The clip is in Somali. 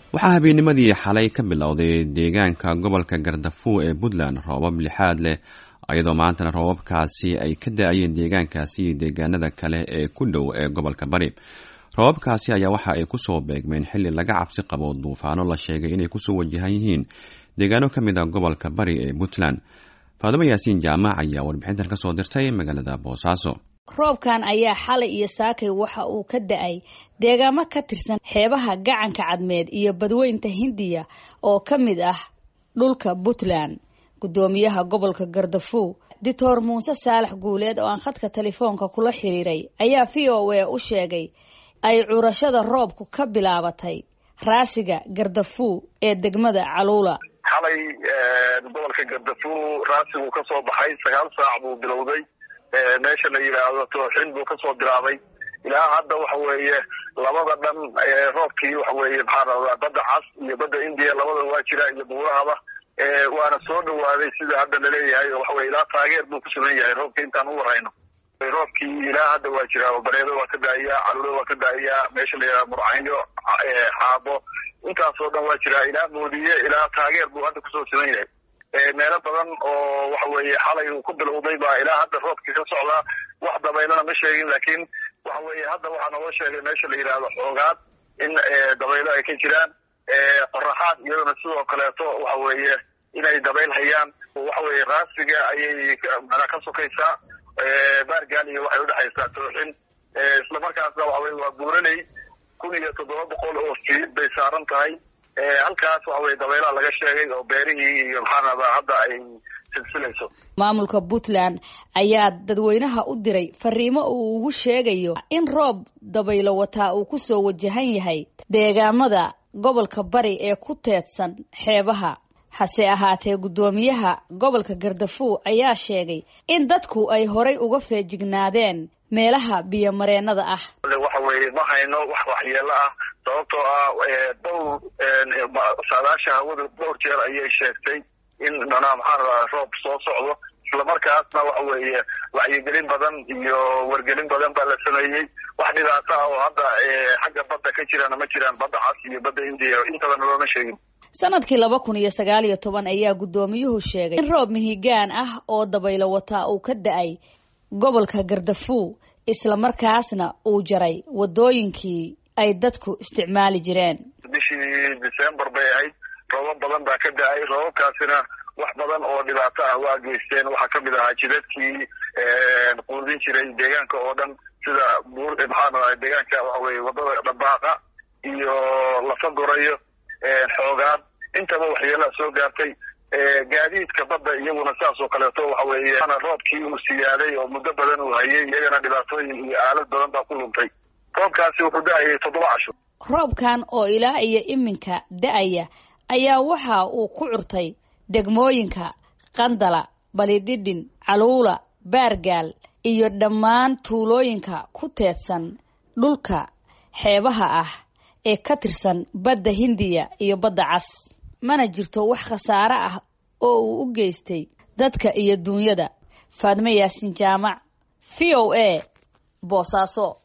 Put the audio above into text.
waxaa habeennimadii xalay ka bilowday deegaanka gobolka gardafuo ee puntland roobab lixaad leh iyadoo maantana roobabkaasi ay ka da-ayeen deegaankaasi iyo deegaanada kale ee ku dhow ee gobolka bari roobabkaasi ayaa waxa ay kusoo beegmeen xili laga cabsi qabo duufaano la sheegay inay kusoo wajahan yihiin deegaano ka mid a gobolka bari ee puntland faadimo yaasiin jaamac ayaa warbixintan kasoo dirtay magaalada boosaaso roobkan ayaa xalay iyo saakay waxa uu ka da-ay deegaamo ka tirsan xeebaha gacanka cadmeed iyo badweynta hindiya oo ka mid ah dhulka puntland guddoomiyaha gobolka gardafuw doctor muuse saalax guuleed oo aan khadka telefoonka kula xiriiray ayaa v o a u sheegay ay curashada roobku ka bilaabatay raasiga gardafuw ee degmada caluula xalay gobolka gardafuw raasigu ka soo baxay sagaal saac buu bilowday meesha la yidhaahdo tooxin buu kasoo bilaabay ilaa hadda waxa weeye labada dhan roobkii waxa weeye maxaa rabaa badda cas iyo badda indiya labada waa jira iyo buurahaba waana soo dhawaaday sida hadda laleeyahay waxa weye ilaa taageer buu ku sugan yahay roobka intaan u warayno roobkii ilaa hadda waa jira bareedo waa ka daa'iyaa calulo waa ka daa'iyaa meesha la yidhaha murcaynyo xaabo intaasoo dhan waa jira ilaa moodiye ilaa taageer buu hadda kusoo sugan yahay meelo badan oo waxa weeye xalay uu ku bilowday baa ilaa hadda roobkii ka socdaa wax dabaylana ma sheegin laakiin waxa weeye hadda waxaa naloo sheegay meesha la yidhaahdo xoogaad in dabaylo ay ka jiraan qoraxaad iyadana sidoo kaleeto waxa weeye inay dabayl hayaan waxa weeye raasiga ayay mana ka sokaysaa baargaal iyo waxay udhexaysaa tooxin islamarkaasna waxa weye waa buuraley kun iyo toddoba boqol oo fiid bay saaran tahay halkaas waxa weye dabaylaha laga sheegay oo beerihii iyo maxaanada hadda ay silsilayso maamulka puntland ayaa dadweynaha u diray fariimo uu ugu sheegayo in roob dabaylo wataa uu kusoo wajahan yahay deegaamada gobolka bari ee ku teedsan xeebaha hase ahaatee guddoomiyaha gobolka gardafuw ayaa sheegay in dadku ay horay uga feejignaadeen meelaha biyomareennada ah waxa weeye ma hayno wax waxyeelo ah sababtoo ah dhowr saadaasha hawada dhowr jeer ayay sheegtay in manaa maxaa rabaa roob soo socdo islamarkaasna waxa weeye wacyigelin badan iyo wargelin badan baa la sameeyey wax dhibaato ah oo hadda xagga badda ka jirana ma jiraan badda cas iyo badda indiya intabana looma sheegin sanadkii laba kun iyo sagaal iyo toban ayaa guddoomiyuhu sheegay in roob mihigaan ah oo dabaylo wataa uu ka da-ay gobolka gardafuw islamarkaasna uu jaray wadooyinkii ay dadku isticmaali jireen bishii december bay ahayd roobab badan baa ka da-ay roobabkaasina wax badan oo dhibaato ah waa geysteen waxaa kamid ahaa jidadkii quudin jiray deegaanka oo dhan sida buur maxaanaa deegaanka waxa weye wadada dhabaaqa iyo lafa gorayo xoogaad intaba waxyeelaa soo gaartay gaadiidka badda iyaguna saas oo kaleeto waxa weeye roobkii uu siyaaday oo muddo badan uu hayay iyagana dhibaatooyin iyo aalad badan baa ku luntay roobkaasi wuxuu da-ayay toddoba casho roobkan oo ilaa iyo iminka da-aya ayaa waxa uu ku curtay degmooyinka qandala balidhidhin caluula baargaal iyo dhammaan tuulooyinka ku teedsan dhulka xeebaha ah ee ka tirsan badda hindiya iyo badda cas mana jirto wax khasaare ah oo uu u geystay dadka iyo duunyada faadmo yaasin jaamac v o a boosaaso